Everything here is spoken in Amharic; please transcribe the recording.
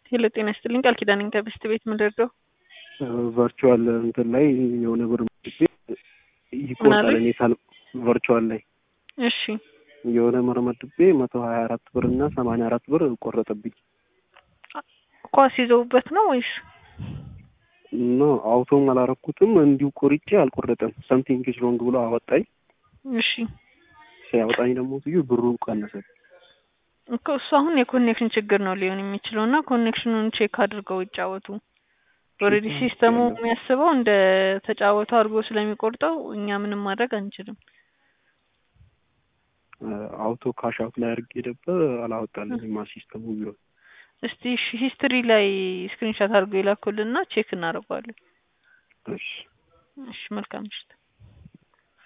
ሄሎ ጤና ይስጥልኝ ቃል ኪዳን ነኝ ከብስት ቤት ምንደርደው ቨርቹዋል እንትን ላይ የሆነ ብር ይቆርጣል። እኔ ሳል ቨርቹዋል ላይ እሺ የሆነ ብር መድቤ መቶ ሀያ አራት ብር እና ሰማንያ አራት ብር ቆረጠብኝ። ኳስ ይዘውበት ነው ወይስ ኖ አውቶም አላረኩትም እንዲሁ ቆርጬ አልቆረጠም። ሰምቲንግ ኢዝ ሮንግ ብሎ አወጣኝ። እሺ ሲያወጣኝ ደግሞ ትዩ ብሩን ቀነሰ። እኮ እሱ አሁን የኮኔክሽን ችግር ነው ሊሆን የሚችለው እና ኮኔክሽኑን ቼክ አድርገው ይጫወቱ። ኦልሬዲ ሲስተሙ የሚያስበው እንደ ተጫወቱ አድርጎ ስለሚቆርጠው እኛ ምንም ማድረግ አንችልም። አውቶ ካሽ አውት ላይ አድርጌ ነበር አላወጣልኝማ ሲስተሙ ቢሆን እስቲ ሂስትሪ ላይ ስክሪንሻት አድርገው ይላኩልና ቼክ እናደርገዋለን። እሺ እሺ መልካም ምሽት።